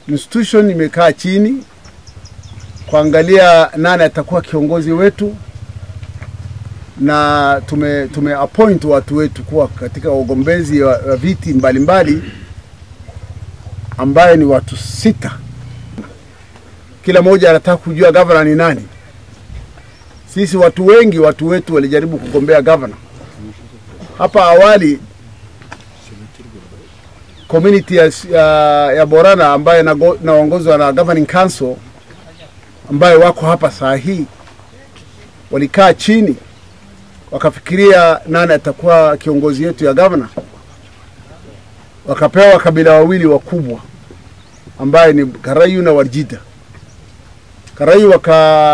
institution imekaa chini kuangalia nani atakuwa kiongozi wetu, na tume, tume appoint watu wetu kuwa katika ugombezi wa, wa viti mbalimbali ambaye ni watu sita. Kila mmoja anataka kujua gavana ni nani. Sisi watu wengi, watu wetu walijaribu kugombea gavana hapa awali. Community ya, ya, ya Borana ambaye naongozwa na governing council ambaye wako hapa saa hii walikaa chini wakafikiria nani atakuwa kiongozi yetu ya gavana, wakapewa kabila wawili wakubwa ambaye ni Karayu na Warjida. Karayu waka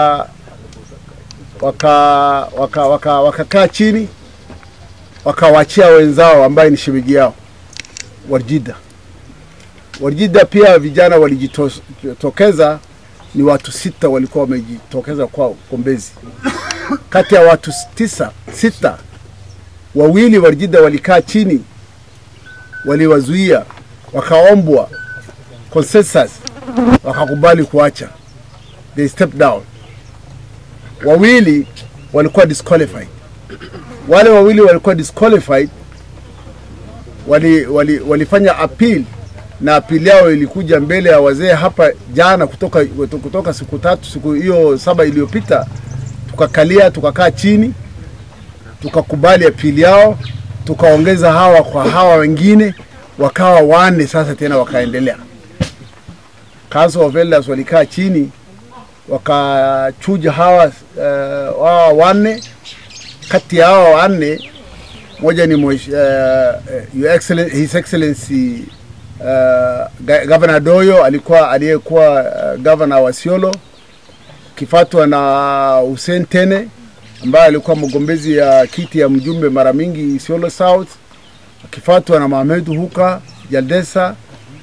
waka waka waka wakakaa chini wakawachia wenzao ambaye ni shemeji yao Warjida. Warjida pia vijana walijitokeza, ni watu sita walikuwa wamejitokeza kwa ugombezi. Kati ya watu tisa, sita, wawili Warjida walikaa chini, waliwazuia, wakaombwa consensus, wakakubali kuacha, they stepped down. Wawili walikuwa disqualified. Wale wawili walikuwa disqualified wali, wali, walifanya appeal na appeal yao ilikuja mbele ya wazee hapa jana, kutoka, kutoka siku tatu siku hiyo saba iliyopita, tukakalia tukakaa chini tukakubali appeal yao, tukaongeza hawa kwa hawa wengine wakawa wanne. Sasa tena wakaendelea, Council of Elders walikaa chini wakachuja hawa uh, hawa wanne. Kati ya hawa wanne moja ni mwish, uh, Your Excellency, His Excellency uh, Governor Doyo alikuwa aliyekuwa uh, governor wa Siolo, kifatwa na Hussein Tene ambaye alikuwa mgombezi ya kiti ya mjumbe mara mingi Siolo South, akifatwa na Mohamed Huka Jaldesa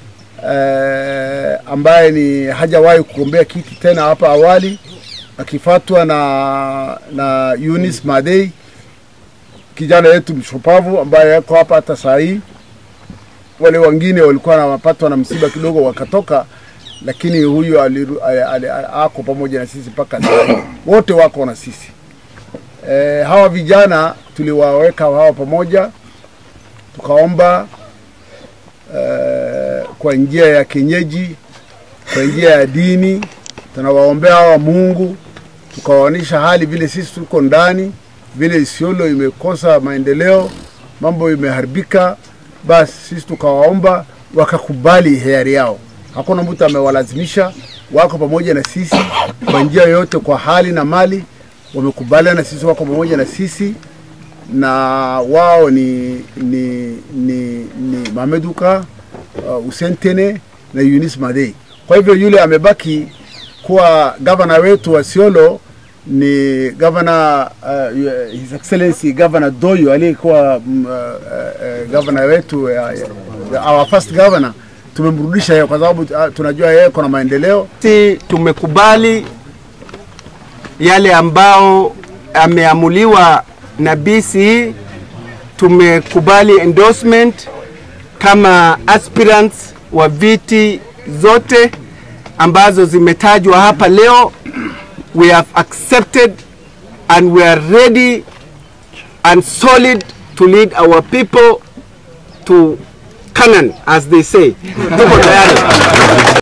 uh, ambaye ni hajawahi kugombea kiti tena hapa awali, akifatwa na na Eunice Madei kijana yetu mshupavu ambaye yako hapa hata saa hii. Wale wengine walikuwa wanapatwa na msiba kidogo wakatoka, lakini huyu aliru, ali, ali, ali, ako pamoja na sisi mpaka saa hii, wote wako na sisi. E, hawa vijana tuliwaweka hawa pamoja, tukaomba e, kwa njia ya kienyeji, kwa njia ya dini, tunawaombea hawa Mungu, tukawaonyesha hali vile sisi tuko ndani vile Isiolo imekosa maendeleo, mambo imeharibika, basi sisi tukawaomba wakakubali hiari yao. Hakuna mtu amewalazimisha, wako pamoja na sisi kwa njia yoyote, kwa hali na mali, wamekubaliana na sisi, wako pamoja na sisi na wao ni ni ni, ni Mameduka uh, Usentene na Eunice Madei. Kwa hivyo yule amebaki kuwa gavana wetu wa Isiolo ni gavana uh, His Excellency Governor Doyo aliyekuwa um, uh, uh, gavana wetu uh, uh, our first governor. Tumemrudisha yeye kwa sababu uh, tunajua yeye kuna maendeleo. Si tumekubali yale ambao ameamuliwa na BCE, tumekubali endorsement kama aspirants wa viti zote ambazo zimetajwa hapa leo we have accepted and we are ready and solid to lead our people to Canaan as they say. Tuko tayari.